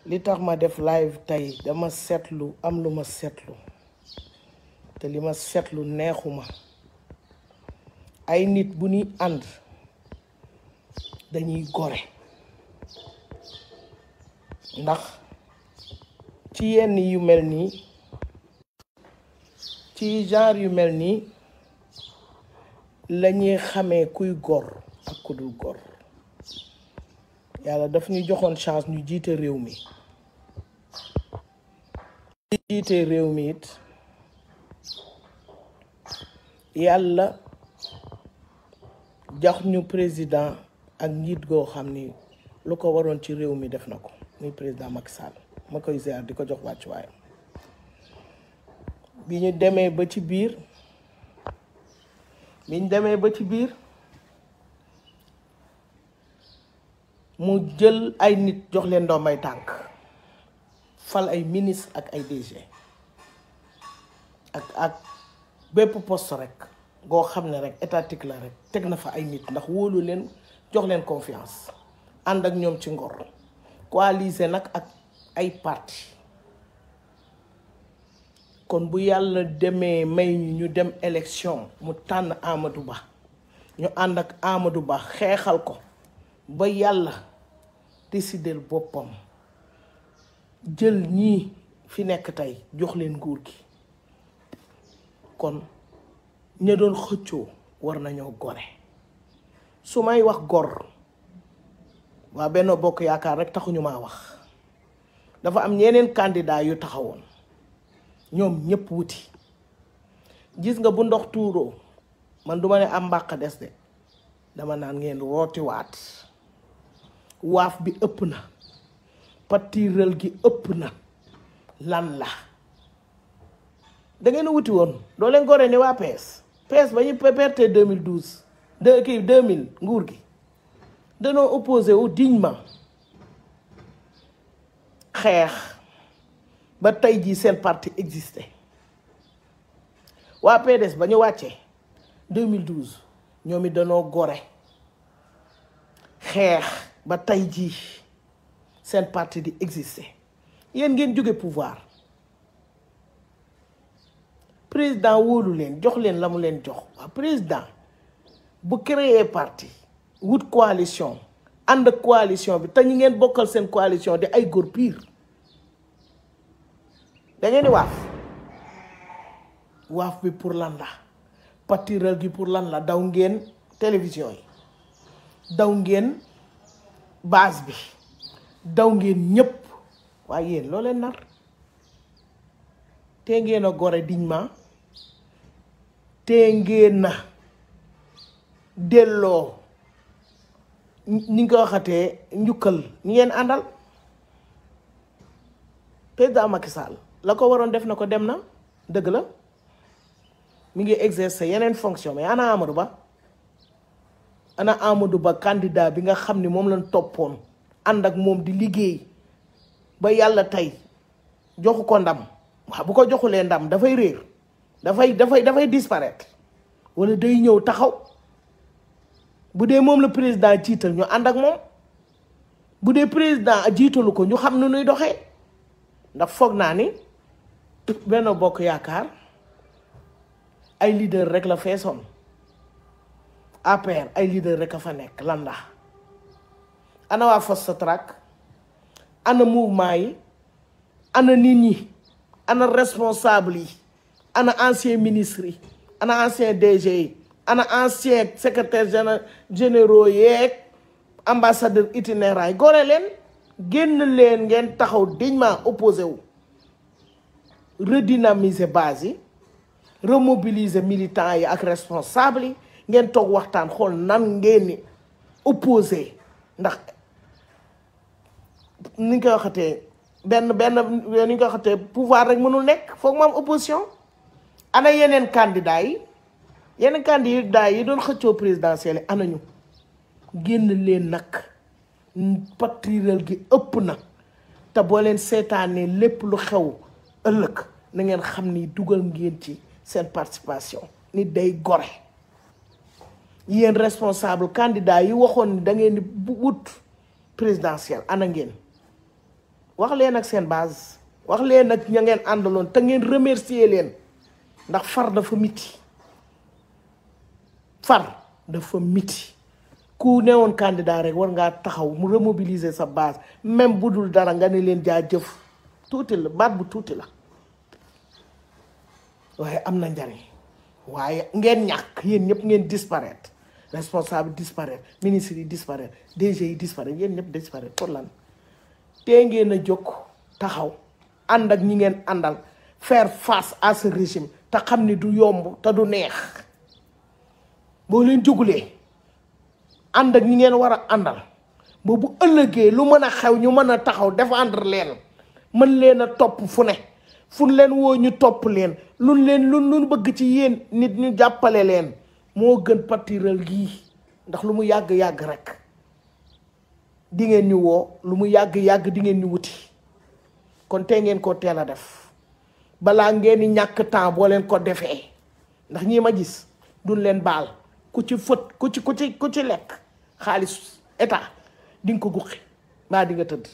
li tax ma def live tey dama seetlu am lu ma seetlu te li ma seetlu neexuma ay nit bu ñuy ànd dañuy gore ndax ci yenn yu mel nii ci genre yu mel nii lañuy xamee kuy gor ak ku dul gor yàlla daf ñu joxoon chance ñu jiite réew mi jiite réew mi it yàlla jox ñu président ak njiit goo xam ni lu ko waroon ci réew mi def na ko muy président Macky Sall ma koy ziar di ko jox wàccuwaayam bi ñu demee ba ci biir bi ñu demee ba ci biir mu jël ay nit jox leen ndombay tànk fal ay ministre ak ay DG ak ak bépp poste rek goo xam ne rek étatique la rek teg na fa ay nit ndax wóolu leen jox leen confiance ànd ak ñoom ci ngor coaliser nag ak ay parti kon bu yàlla demee may ñu ñu dem élection mu tànn Amadou Ba ñu ànd ak Amadou Ba xeexal ko ba yàlla décider boppam jël ñii fi nekk tey jox leen nguur gi kon ña doon xëccoo war nañoo gore su may wax gor waa Benno Bokk Yaakaar rek taxuñu maa wax dafa am ñeneen candidat yu taxawoon ñoom ñëpp wuti gis nga bu ndox tuuroo man duma ne am mbàq des de dama naan ngeen rootiwaat waaf bi ëpp na patiral gi ëpp na lan la da ngeen a wuti woon doo leen gore ni waa PS PS ba ñu perte 2012 de kii 2000 nguur gi danoo opposé wu dignement xeex ba tey jii seen parti existé waa PDS ba ñu wàccee 2012 ñoom it danoo gore xeex ba tey jii seen parti di existé yéen ngeen jóge pouvoir président wóolu leen jox leen la mu leen jox waa président bu créer parti wut coalition ànd ak coalition bi te ñu ngeen bokkal seen coalition di ay góor pire da ngeen di waaf waaf bi pour lan la patiral gi pour lan la daw ngeen télévision yi daw ngeen base bi daw ngeen ñëpp waaye yéen loo leen nar te ngeen a gore dignement te ngeen na delloo ni nga ko waxatee njukkal ñi ngeen àndal président Macky Sall la ko waroon def na ko dem na dëgg la mi ngi exercer yeneen fonction mais ana Amadou Ba ana Amadou Ba candidat bi nga xam ni moom lañ toppoon ànd ak moom di liggéey ba yàlla tey joxu ko ndam waaw bu ko joxulee ndam dafay réer dafay dafay dafay disparaître wala day ñëw taxaw bu dee moom la président jiital ñu ànd ak moom bu dee président jiitalu ko ñu xam nu nuy doxee ndax foog naa ni Benno Bokk Yaakaar ay leader rek la feesoon APR ay leader rek a fa nekk lan la ana waa Fast Track ana mouvement yi ana nit ñi ana responsable yi ana ancien ministre yi ana ancien DG yi ana ancien secrétaire général généraux yeeg ambassadeur itinéraire yi gore leen génn leen ngeen taxaw dignement opposé wu redynamiser base yi remobiliser militants yi ak responsable yi ngeen toog waxtaan xool nan ngeen ni opposé ndax ni ñu koy waxatee benn benn ni ñu koy waxatee pouvoir rek mënul nekk foog mu am opposition ana yeneen candidat yi yeneen candidat yi doon xëccoo présidentielle yi ana ñu génn leen nag patriral gi ëpp na te boo leen seetaanee lépp lu xew ëllëg na ngeen xam ni dugal ngeen ci seen participation nit day gore yéen responsable candidat yi waxoon ni da ngeen di wut présidentielle ana ngeen wax leen ak seen base wax leen ak ña ngeen àndaloon te ngeen remercier leen ndax far dafa miti far dafa miti ku newoon candidat rek war ngaa taxaw mu remobiliser sa base même bu dul dara nga ne leen jaa jëf tuuti la baat bu tuuti la waaye am na njariñ waaye ngeen ñàkk yéen ñëpp ngeen disparaître responsable disparaître ministre yi disparaître DG yi disparaître yéen ñëpp disparaître pour lan tee ngeen a jóg taxaw ànd ak ñi ngeen àndal faire face à ce régime te xam ni du yomb te du neex boo leen jógulee ànd ak ñi ngeen war a àndal ba bu ëllëgee lu mën a xew ñu mën a taxaw défendre leen mën leen a topp fu ne fu leen woo ñu topp leen luñ leen lu lu bëgg ci yéen nit ñu jàppale leen moo gën partiral gii ndax lu mu yàgg-yàgg rek di ngeen ñu woo lu mu yàgg-yàgg di ngeen ñu wuti kon tey ngeen ko teel a def balaa ngeen di ñàkk temps boo leen ko defee ndax ñii ma gis duñ leen baal ku ci fët ku ci ku ci ku ci lekk xaalis état di nga ko guqi mbaa di nga tëdd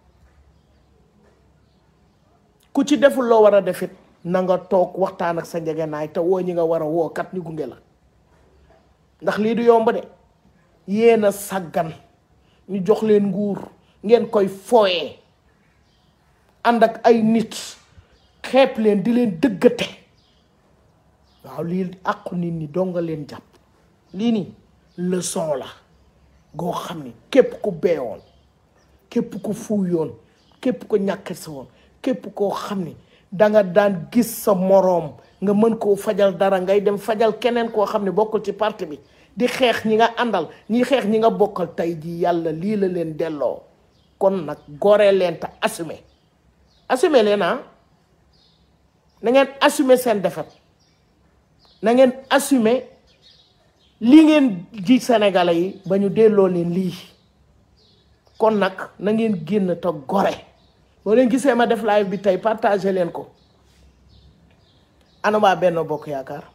ku ci deful loo war a defit na nga toog waxtaan ak sa njegenaay te woo ñi nga war a woo kat ñu gunge la ndax lii du yomb de yéen a sàggan ñu jox leen nguur ngeen koy fooyee ànd ak ay nit xeeb leen di leen dëggate waaw lii àqu nit ñi doo nga leen jàpp lii nii leçon la goo xam ni képp ku beewoon képp ku fuuyoon képp ku ñàkk si woon képp koo xam ni danga daan gis sa moroom nga mën koo fajal dara ngay dem fajal keneen koo xam ne bokkul ci parti bi di xeex ñi nga àndal ñi xeex ñi nga bokkal tey ji yàlla lii la leen delloo kon nag gore leen te assumer assumer leen ah na ngeen assumer seen défaite na ngeen assumer li ngeen ji sénégalais yi ba ñu delloo leen lii kon nag na ngeen génn te gore boo leen gisee ma def live bi tey partagé leen ko ana waa Benno Bokk Yaakaar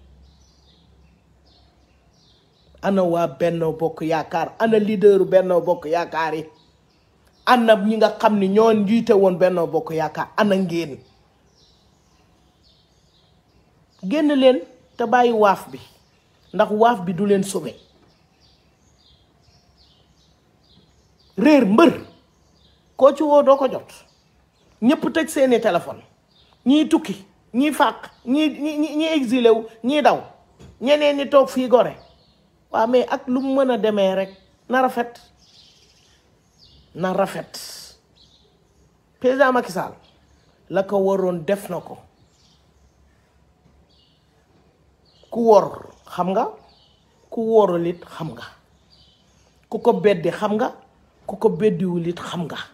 ana waa Benno Bokk Yaakaar ana leaderu Benno Bokk Yaakaar yi ana ñi nga xam ni ñoo njiite woon Benno Bokk Yaakaar ana ngeen génn leen te bàyyi waaf bi ndax waaf bi du leen sauvé réer mbër koo ci woo doo ko jot ñëpp tëj seeni téléphone ñii tukki ñii fàq ñii ñii ñii exilé wu ñii daw ñeneen ñi toog fii gore waaw mais ak lu mu mën a demee rek na rafet na rafet président Macky Sall la ko waroon def na ko ku wor xam nga ku worul it xam nga ku ko beddi xam nga ku ko beddiwul it xam nga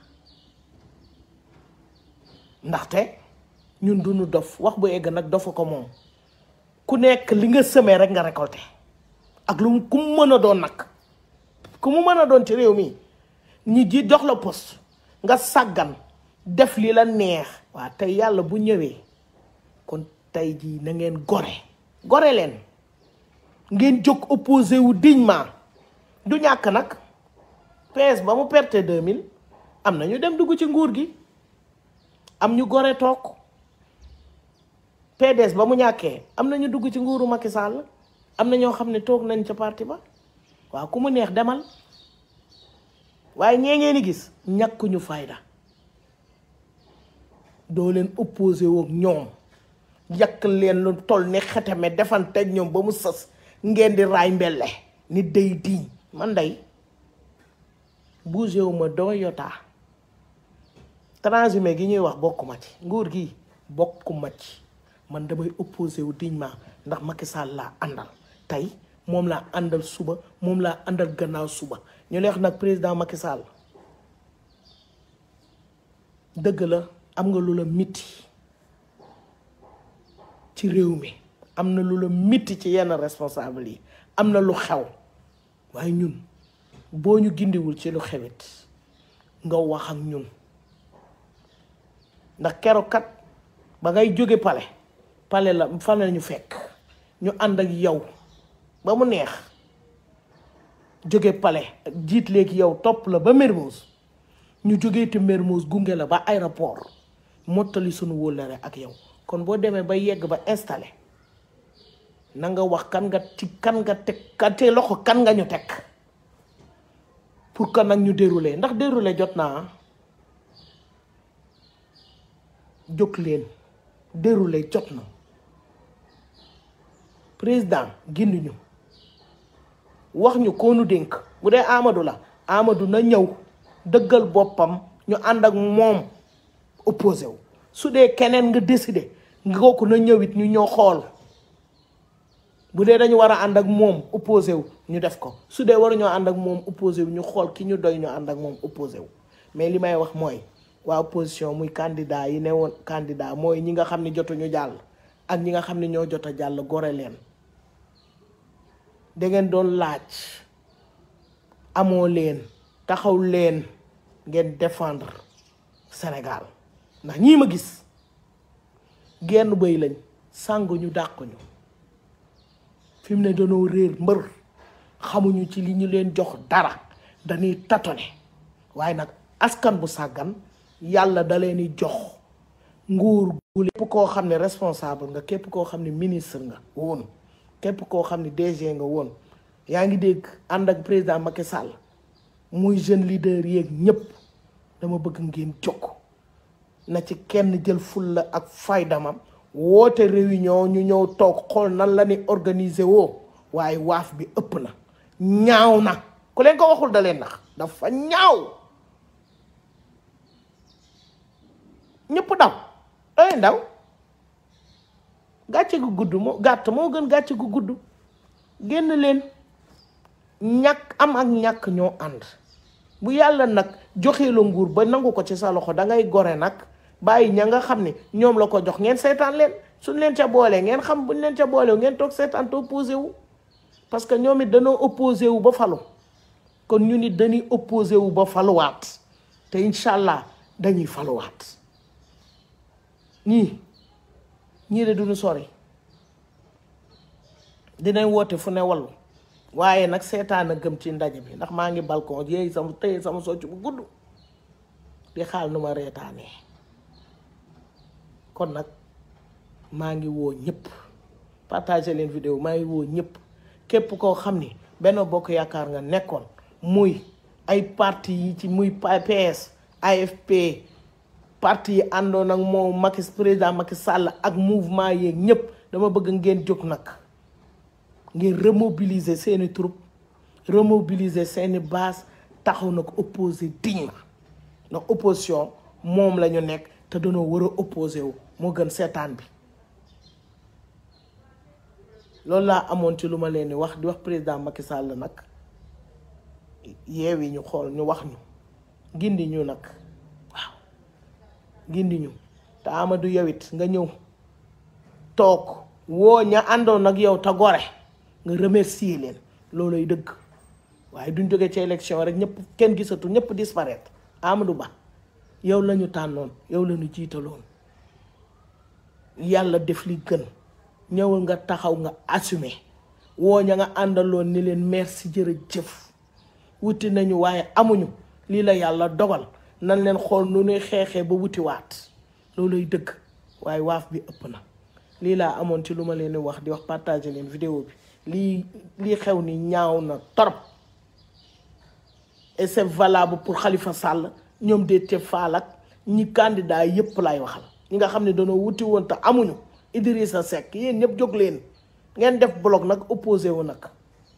ndaxte ñun duñu dof wax bu egg nag dofa ko moom ku nekk li nga semé rek nga récolté ak lu ku mu mën a doon nag ku mu mën a doon ci réew mi ñi ji jox la poste nga sàggan def li la neex waa tey yàlla bu ñëwee kon tey jii na ngeen gore gore leen ngeen jóg opposé wu dignement du ñàkk nag PS ba mu perte 2000 am na ñu dem dugg ci nguur gi am ñu gore toog PDS ba mu ñàkkee am na ñu dugg ci nguuru Macky Sall am na ñoo xam ne toog nañ ca parti ba waaw ku mu neex demal waaye ñee ngeen di gis ñàkkuñu fayda doo leen opposé woog ñoom yàq leen lu toll ni xeteme defanteeg ñoom ba mu sës ngeen di raay mbelle ni day diiñ man day bougé wu ma doo yotaa transhumé gi ñuy wax bokkuma ci nguur gi bokkuma ci man damay opposé wu dignement ndax Macky Sall laa àndal tey moom laa àndal suba moom laa àndal gannaaw suba ñu neex nag président Macky Sall dëgg la am nga lu la mitti ci réew mi am na lu la mitti ci yenn responsable yi am na lu xew waaye ñun boo ñu gindiwul ci lu xewit nga wax ak ñun ndax keroog kat ba ngay jóge pale pale la fa la ñu fekk ñu ànd ak yow ba mu neex jóge pale jiit léegi yow topp la ba Mermoz ñu jógee te Mermoz gunge la ba aéroport mottali sunu wóllare ak yow kon boo demee ba yegg ba installé na nga wax kan nga ci kan nga teg ka te loxo kan nga ñu teg pour que nag ñu déroulé ndax déroulé jot naa jóg leen déroulé jot na président gindi ñu wax ñu koo nu dénk bu dee Amadou la Amadou na ñëw dëggal boppam ñu ànd ak moom opposé wu su dee keneen nga décidé nga kooku na ñëwit ñu ñëw xool bu dee dañu war a ànd ak moom opposé wu ñu def ko su dee waruñoo ànd ak moom opposé wu ñu xool ki ñu doy ñu ànd ak moom opposé wu mais li may wax mooy waa opposition muy candidat yi ne woon candidat mooy ñi nga xam ne jotuñu jàll ak ñi nga xam ne ñoo jot a jàll gore leen da ngeen doon laaj amoo leen taxaw leen ngeen défendre Sénégal ndax ñii ma gis genn bëy lañ sàng ñu dàq ñu fi mu ne danoo réer mbër xamuñu ci li ñu leen jox dara dañuy tatone waaye nag askan bu sàggan yàlla da leen di jox nguur gu képp koo xam ne responsable nga képp koo xam ne ministre nga woon képp koo xam ne DG nga woon yaa ngi dégg ànd ak président Macky Sall muy jeune leader yeeg ñëpp dama bëgg ngeen jóg na ci kenn jël fulla ak faydamam woote réunion ñu ñëw toog xool nan la ni organiser woo waaye waaf bi ëpp na ñaaw na ku leen ko waxul da leen nax dafa ñaaw ñëpp daw ay ndaw gàcce gu gudd moo gàtt moo gën gàcce gu gudd génn leen ñàkk am ak ñàkk ñoo ànd bu yàlla nag joxee la nguur ba nangu ko ci sa loxo da ngay gore nag bàyyi ña nga xam ne ñoom la ko jox ngeen seetaan leen suñ leen ca boolee ngeen xam buñ leen ca boolee ngeen toog seetaan te opposé wu parce que ñoom it dañoo opposé wu ba falu kon ñu nit dañuy opposé wu ba faluwaat te incha allah dañuy faluwaat ñii ñii de duñu sori dinañ woote fu ne wallu waaye nag seetaan a gëm ci ndaje bi ndax maa ngi balcon yéey sama tëye sama socc bu gudd di xaal nu ma reetaanee kon nag maa ngi woo ñëpp partager leen vidéo maa ngi woo ñëpp képp koo xam ni Benno Bokk Yaakaar nga nekkoon muy ay parti yi ci muy PS AFP parti yi àndoon ak moom Macky président Macky Sall ak mouvement yeeg ñëpp dama bëgg ngeen jóg nag ngeen remobiliser seeni troupe remobiliser seeni base taxaw na ko opposé dignement ndax opposition moom la ñu nekk te dañoo war a opposé wu moo gën seetaan bi loolu laa amoon ci lu ma leen di wax di wax président Macky Sall nag yeewi ñu xool ñu wax ñu gindi ñu nag waaw gindi ñu te Amadou yow it nga ñëw toog woo ña àndoon ak yow te gore nga remercier leen looloy dëgg waaye duñ jógee ci élection rek ñëpp kenn gisatu ñëpp disparaître Amadou Ba yow la ñu tànnoon yow la ñu jiitaloon yàlla def li gën ñëwal nga taxaw nga assumer woo ña nga àndaloon ni leen merci jërëjëf wuti nañu waaye amuñu lii la yàlla dogal nan leen xool nu ñuy xeexee ba wuti waat looluy dëgg waaye waaf bi ëpp na lii laa amoon ci lu ma leen di wax di wax partager leen vidéo bi lii lii xew ni ñaaw na torop et c'est valable pour Khalifa Sall ñoom Déthié Fall ak ñi candidat yépp lay waxal ñi nga xam ne dañoo wuti woon te amuñu Idrissa Seck yéen ñëpp jóg leen ngeen def bloc nag opposé wu nag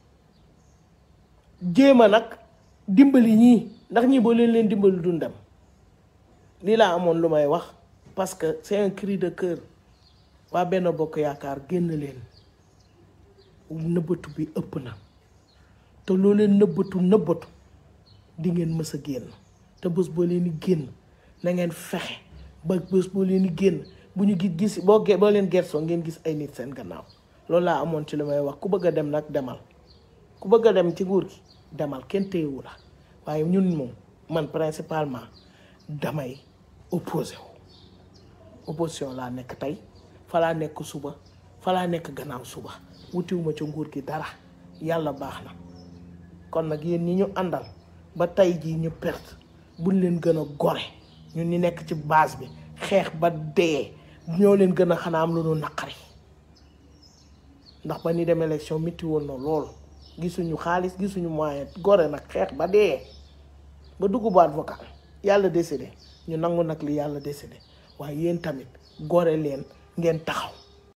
jéema nag dimbali ñii ndax ñii boo leen leen dimbali duñ dem lii laa amoon lu may wax parce que c'est un cri de cœur waa Benno Bokk Yaakaar génn leen nëbbatu bi ëpp na te loo leen nëbbatu nëbbatu di ngeen mës a génn te bés boo leen di génn na ngeen fexe ba bés boo leen di génn bu ñu gis gis boo ge boo leen gersoo ngeen gis ay nit seen gannaaw loolu laa amoon ci li may wax ku bëgg a dem nag demal ku bëgg a dem ci nguur gi demal kenn téyewu la waaye ñun moom man principalement damay opposé wu opposition laa nekk tey fa laa nekk suba fa laa nekk gannaaw suba wutiwuma ca nguur gi dara yàlla baax na kon nag yéen ñi ñu àndal ba tey jii ñu perte buñ leen gën a gore ñun ñi nekk ci base bi xeex ba dee ñoo leen gën a xanaa am lu nu naqari ndax ba ni dem élection mitti woon na lool gisuñu xaalis gisuñu moyen gore nag xeex ba dee ba dugg baat vocal yàlla décidé ñu nangu nag li yàlla décidé waaye yéen tamit gore leen ngeen taxaw